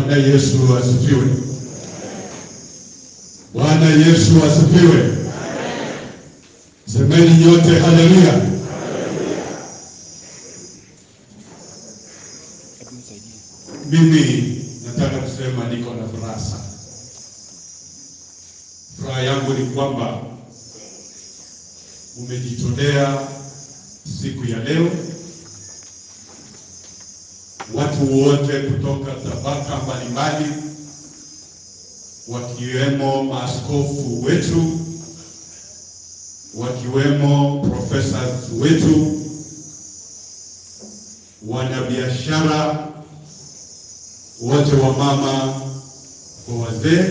Bwana Yesu asifiwe. Bwana Yesu asifiwe. Semeni nyote haleluya. Mimi nataka kusema niko na furaha sana. Furaha yangu ni kwamba umejitolea siku ya leo, watu wote kutoka tabaka mbalimbali, wakiwemo maaskofu wetu, wakiwemo professors wetu, wanabiashara wote, wa mama kwa wazee,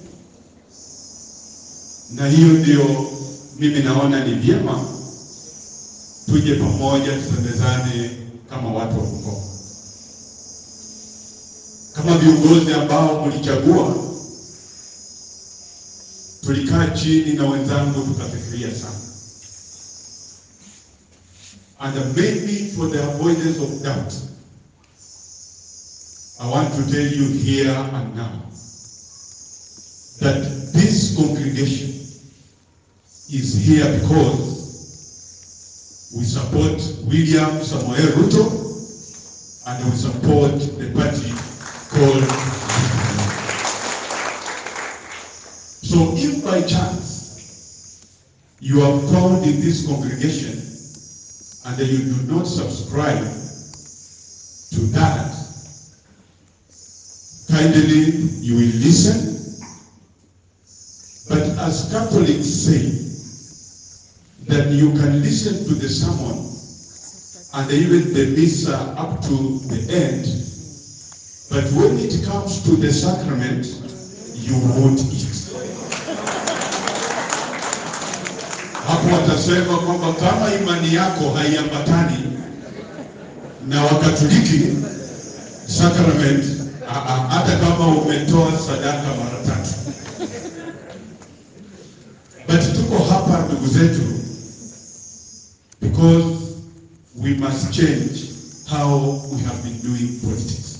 na hiyo ndio mimi naona ni vyema tuje pamoja, tusemezane kama watu wa Bungoma, kama viongozi ambao mlichagua. Tulikaa chini na wenzangu tukafikiria sana, and maybe for the avoidance of doubt I want to tell you here and now that this congregation is here because we support William Samoei Ruto and we support the party called So if by chance you are found in this congregation and you do not subscribe to that, kindly you will listen. But as Catholics say, that you can listen to the sermon and even the missa up to the end, but when it comes to the sacrament, you won't eat. Hapo watasema kwamba kama imani yako haiambatani na Wakatoliki sacrament, a- a- hata kama umetoa sadaka mara tatu. But tuko hapa ndugu zetu because we must change how we have been doing politics.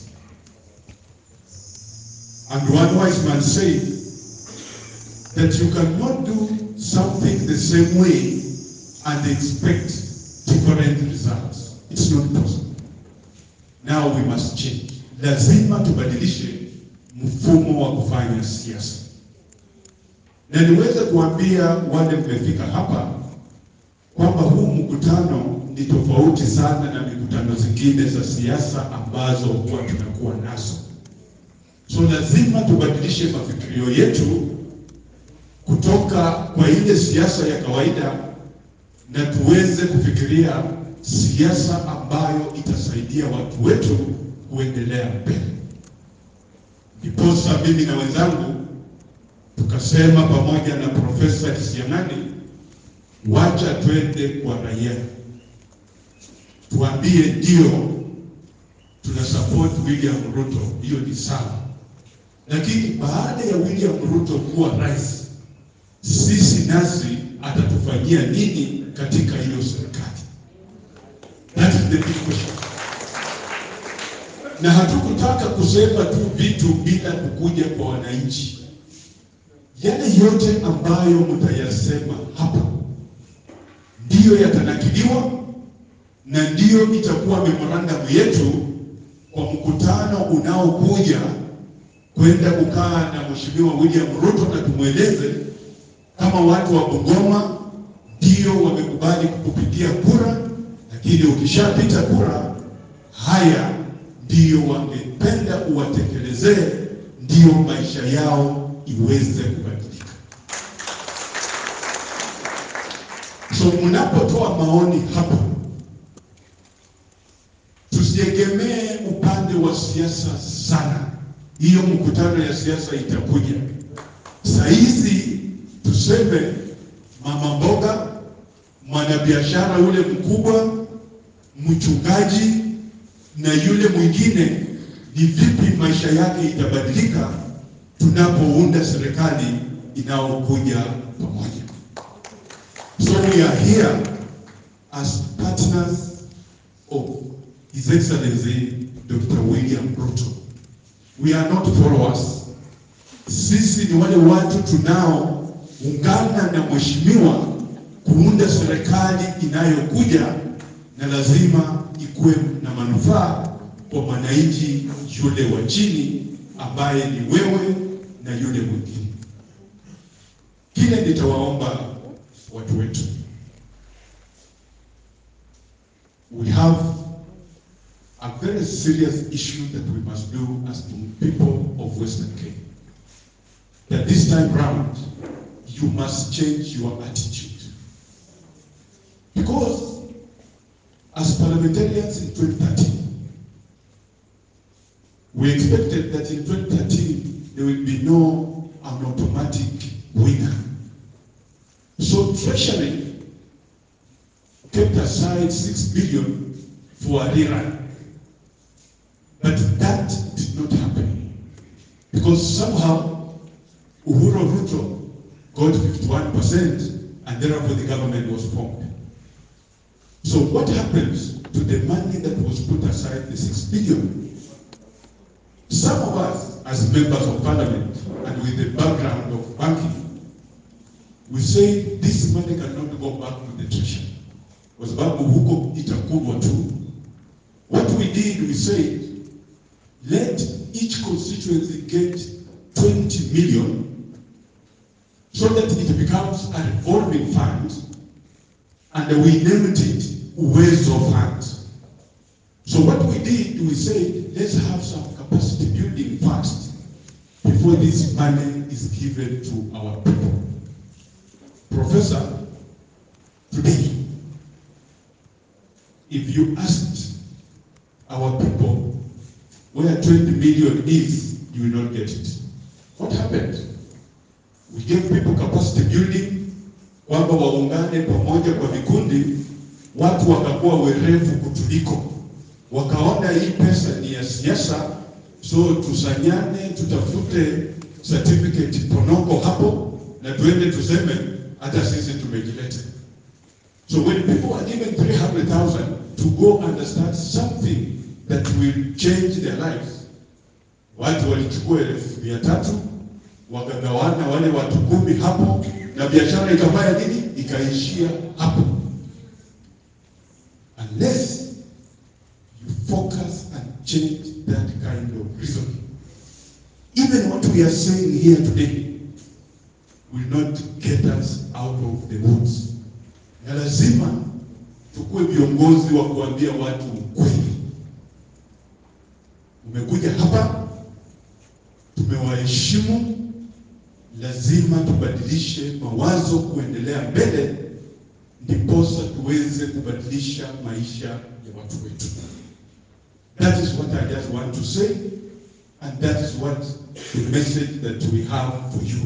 And one wise man said that you cannot do something the same way and expect different results. It's not possible. Now we must change. Lazima tubadilishe mfumo wa kufanya siasa. Na niweze kuambia wale mmefika hapa kwamba huu mkutano ni tofauti sana na mikutano zingine za siasa ambazo huwa tunakuwa nazo. So lazima tubadilishe mafikirio yetu kutoka kwa ile siasa ya kawaida na tuweze kufikiria siasa ambayo itasaidia watu wetu kuendelea mbele. Ndiposa mimi na wenzangu tukasema pamoja na Profesa Kisiang'ani, wacha twende kwa raia, tuambie ndio tuna support William Ruto, hiyo ni sawa, lakini baada ya William Ruto kuwa rais, sisi nasi atatufanyia nini katika hiyo serikali? That is the big question. Na hatukutaka kusema tu vitu bila kukuja kwa wananchi. Yale yote ambayo mtayasema hapa ndiyo yatanakiliwa na ndiyo itakuwa memorandum yetu kwa mkutano unaokuja kwenda kukaa na Mheshimiwa William Ruto na tumweleze kama watu wa Bungoma ndio wamekubali kukupigia kura, lakini ukishapita kura, haya ndio wangependa uwatekelezee, ndio maisha yao iweze kubadilika. So mnapotoa maoni hapa, tusiegemee upande wa siasa sana. Hiyo mkutano ya siasa itakuja. Saa hizi tuseme mama mboga, mwanabiashara ule mkubwa, mchungaji na yule mwingine, ni vipi maisha yake itabadilika tunapounda serikali inayokuja pamoja. So we are here as partners of His Excellency Dr. William Ruto. we are not followers. Sisi ni wale watu tunaoungana na mheshimiwa kuunda serikali inayokuja na lazima ikuwe na manufaa kwa mwananchi yule wa chini ambaye ni wewe na yule mwingine. Kile nitawaomba watu wetu, we have a very serious issue that we must do as the people of Western Kenya. That this time round, you must change your attitude. Because as parliamentarians in 2013, we expected that in 2013 there will be no an automatic winner. So Treasury kept aside 6 billion for a rerun. But that did not happen. Because somehow Uhuru Ruto got 51% and therefore the government was formed. So what happens to the money that was put aside, the 6 billion? Some of us, as members of parliament and with the background of banking, we say this money cannot go back to the treasury. Kwa sababu huko itakulwa tu. What we did, we said, let each constituency get 20 million so that it becomes a revolving fund and we named it Uwezo Fund. So what we did, we said, let's have some capacity building first before this money is given to our people. Professor, today, if you asked our people where 20 million is, you will not get it. What happened? We gave people capacity building, kwamba waungane pamoja kwa vikundi, watu wakakuwa werevu kutuliko, wakaona hii pesa ni ya siasa, so tusanyane, tutafute certificate ponoko hapo na tuende tuseme hata sisi tumejileta. So when people are given 300,000 to go and start something that will change their lives, watu walichukua elfu mia tatu wakagawana wale watu kumi hapo, na biashara ikafanya nini? Ikaishia hapo. Unless you focus and change that kind of reasoning. Even what we are saying here today will not get us out of the woods. Na lazima tukuwe viongozi wa kuambia watu ukweli. Umekuja hapa, tumewaheshimu, lazima tubadilishe mawazo kuendelea mbele, ndiposa tuweze kubadilisha maisha ya watu wetu. That is what I just want to say, and that is what the message that we have for you.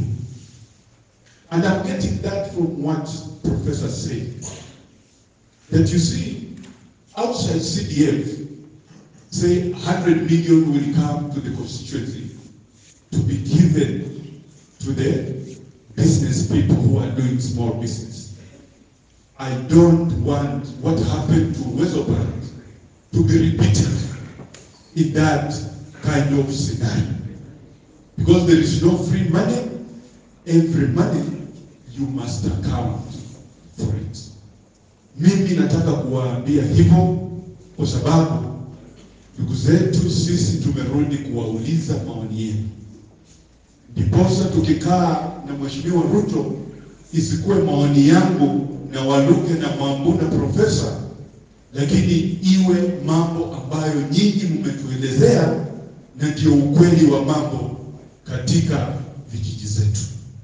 And I'm getting that from what Professor said. That you see, outside CDF, say 100 million will come to the constituency to be given to the business people who are doing small business. I don't want what happened to Wezobrand to be repeated in that kind of scenario. Because there is no free money, every money you must account for it. Mimi nataka kuwaambia hivyo kwa sababu ndugu zetu sisi tumerudi kuwauliza maoni yenu, ndiposa tukikaa na Mheshimiwa Ruto isikuwe maoni yangu na Waluke na Mwambu na Profesa, lakini iwe mambo ambayo nyinyi mmetuelezea na ndio ukweli wa mambo katika vijiji zetu.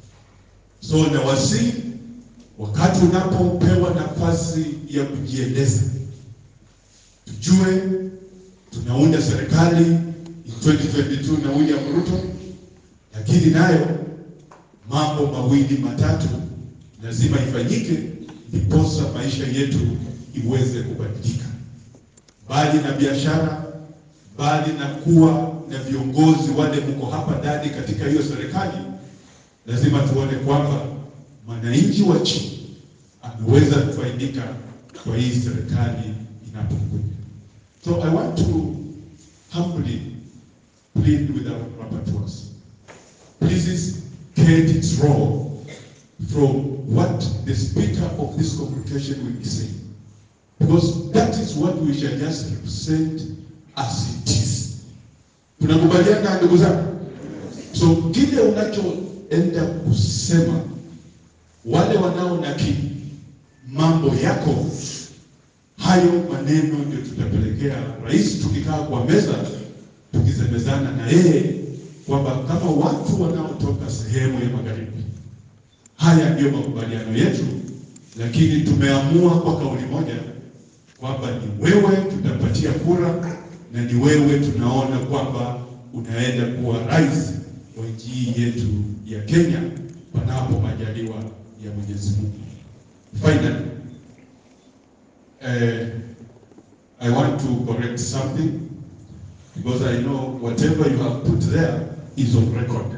So na wasi wakati unapopewa nafasi ya kujieleza, tujue tunaunda serikali in 2022 na William Ruto, lakini nayo mambo mawili matatu lazima ifanyike, ndiposa maisha yetu iweze kubadilika, mbali na biashara, mbali na kuwa na viongozi wale mko hapa ndani katika hiyo serikali, lazima tuone kwamba mwananchi wa chini ameweza kufaidika kwa hii serikali inapokuja. So I want to humbly plead with our rapporteurs. Please get its role from what the speaker of this congregation will be saying. Because that is what we shall just represent as it is. Tunakubaliana ndugu zangu? So kile unachoenda kusema, wale wanaonakili mambo yako, hayo maneno ndio tutapelekea rais, tukikaa kwa meza tukisemezana na yeye kwamba kama watu wanaotoka sehemu ya magharibi, haya ndiyo makubaliano yetu, lakini tumeamua kwa kauli moja kwamba ni wewe tutapatia kura na ni wewe tunaona kwamba unaenda kuwa rais wa nchi hii yetu ya Kenya, panapo majaliwa ya Mwenyezi Mungu. Finally, uh, I want to correct something because I know whatever you have put there is on record.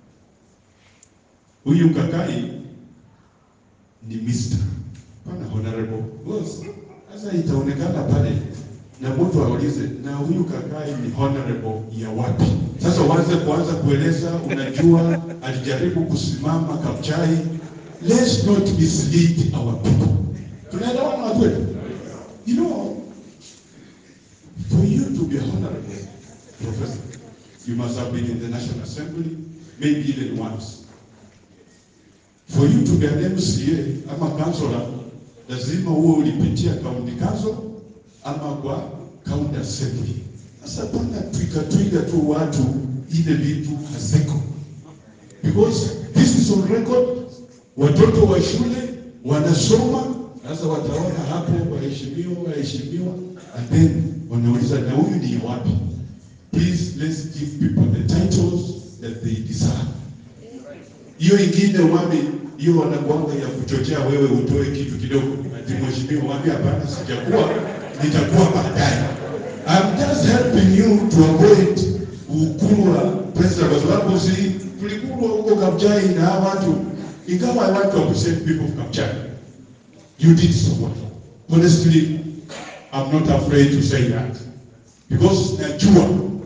Huyu Kakai ni Mr. Pana honorable. Boss, sasa itaonekana pale na mtu aulize na huyu Kakai ni honorable ya wapi? Sasa uanze kuanza kueleza, unajua alijaribu kusimama Kapchai. Let's not mislead our people. Tunaelewana watu wetu? You know, for you to be honorable professor, you must have been in the National Assembly, maybe even once. For you to be an MCA ama councillor, lazima uwe ulipitia county council ama kwa county assembly. Sasa pana twiga twiga tu watu ile vitu haziko, because this is on record. Watoto wa shule wanasoma, sasa wataona hapo, waheshimiwa, waheshimiwa, and then wanauliza na huyu ni wapi? Please let's give people the titles that they deserve. Hiyo ingine wami hiyo wanakuanga ya kuchochea wewe utoe kitu kidogo, ati mheshimiwa wambia hapana, sijakuwa nitakuwa baadaye. I'm just helping you to avoid ukulwa pesa, kwa sababu si tulikulwa huko Kapchai na hawa watu, ingawa I want to appreciate people of Kapchai. You did so well. Honestly, I'm not afraid to say that because najua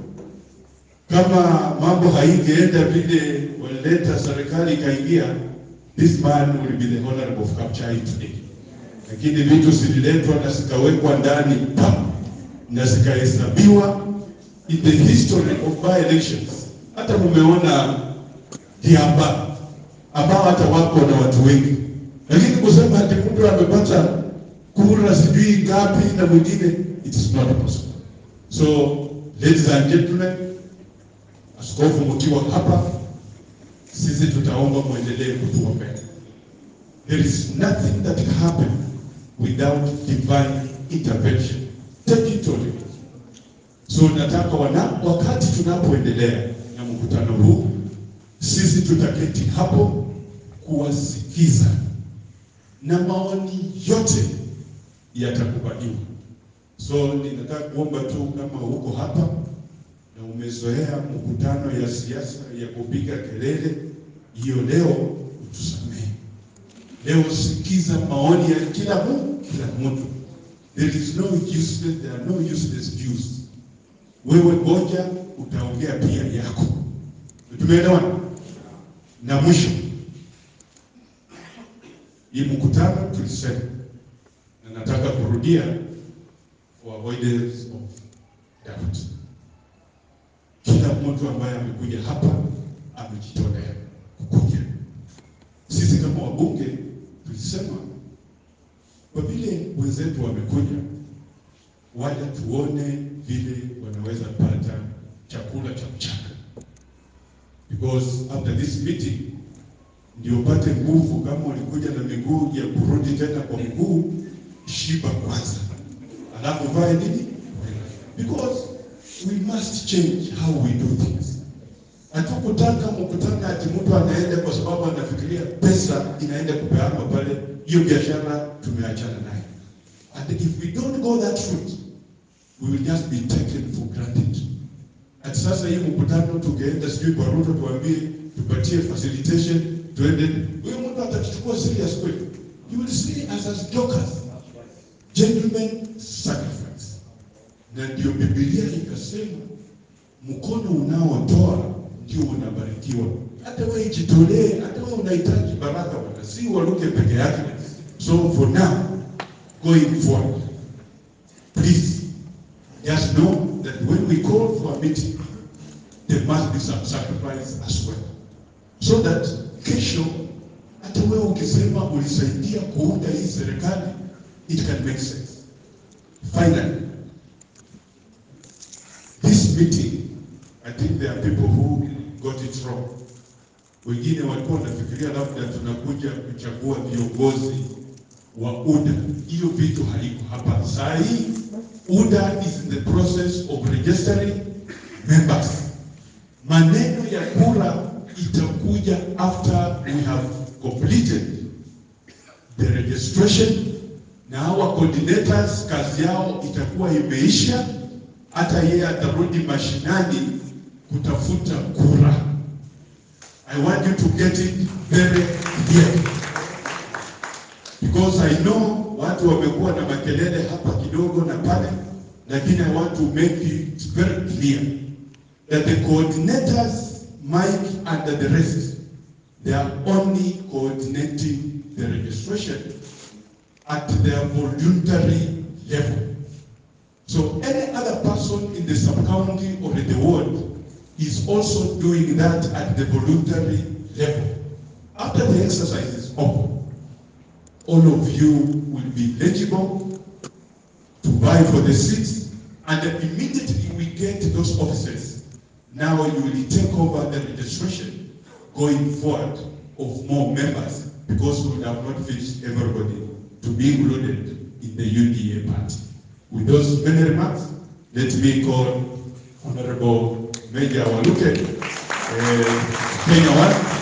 kama mambo haingeenda vile walileta serikali ikaingia, this man will be the honorable of Kapchai today. Lakini vitu zililetwa na zikawekwa ndani pa na zikahesabiwa in the history of by elections. Hata mumeona Kiamba ambao hata wako na watu wengi, lakini kusema ati mtu amepata kura sijui ngapi na mwingine, it is not possible. So ladies and gentlemen, askofu mkiwa hapa, sisi tutaomba mwendelee kutuombea. There is nothing that can happen without divine intervention. Take it or leave it. So nataka wana, wakati tunapoendelea na mkutano huu, sisi tutaketi hapo kuwasikiza na maoni yote yatakubaliwa. So ninataka kuomba tu kama uko hapa na umezoea mkutano ya siasa ya kupiga kelele, hiyo leo utusamehe. Leo sikiza maoni ya kila mtu, kila mtu. There is no useless, there are no useless Jews. Wewe ngoja utaongea pia yako. Tumeelewana? Na mwisho, hii mkutano tulisema, na nataka kurudia for avoidance of doubt. Kila mtu ambaye amekuja hapa amejitolea kukuja. Sisi kama wabunge tulisema kwa vile wenzetu wamekuja, waja tuone vile wanaweza pata chakula cha mchana, because after this meeting ndio pate nguvu. Kama walikuja na miguu ya kurudi tena kwa mguu, shiba kwanza, alafu vae nini, because we must change how we do things. Hatukutaka mkutano ati mtu anaenda kwa sababu anafikiria pesa inaenda kupeanwa pale. Hiyo biashara tumeachana nayo, and if we don't go that route we will just be taken for granted. Ati sasa hii mkutano tungeenda sijui kwa Ruto tuambie tupatie facilitation tuende, huyo mtu atachukua serious kweli? You will see us as jokers, gentlemen sacrifice. Na ndio Biblia ikasema mkono unaotoa ndio unabarikiwa. Hata wewe jitolee, hata wewe unahitaji baraka bwana, si waruke peke yake. So for now going forward, please just know that when we call for a meeting, there must be some sacrifice as well, so that kesho hata wewe ukisema ulisaidia kuunda hii serikali, it can make sense. Finally, this meeting, I think there are people who got it wrong. Wengine walikuwa wanafikiria labda tunakuja kuchagua viongozi wa UDA. Hiyo vitu haiko hapa. Saa hii UDA is in the process of registering members. Maneno ya kura itakuja after we have completed the registration na our coordinators kazi yao itakuwa imeisha, hata yeye atarudi mashinani kutafuta kura. I want you to get it very clear because I know watu wamekuwa na makelele hapa kidogo na pale, lakini I want to make it very clear that the coordinators, Mike and the rest, they are only coordinating the registration at their voluntary level. So any other person in the sub-county or in the ward is also doing that at the voluntary level. After the exercise is over, all of you will be eligible to vie for the seats, and then immediately we get those offices. Now you will take over the registration going forward of more members because we have not finished everybody to be included in the UDA party. With those many remarks, let me call Honorable Major Waluke, uh, Kenya One.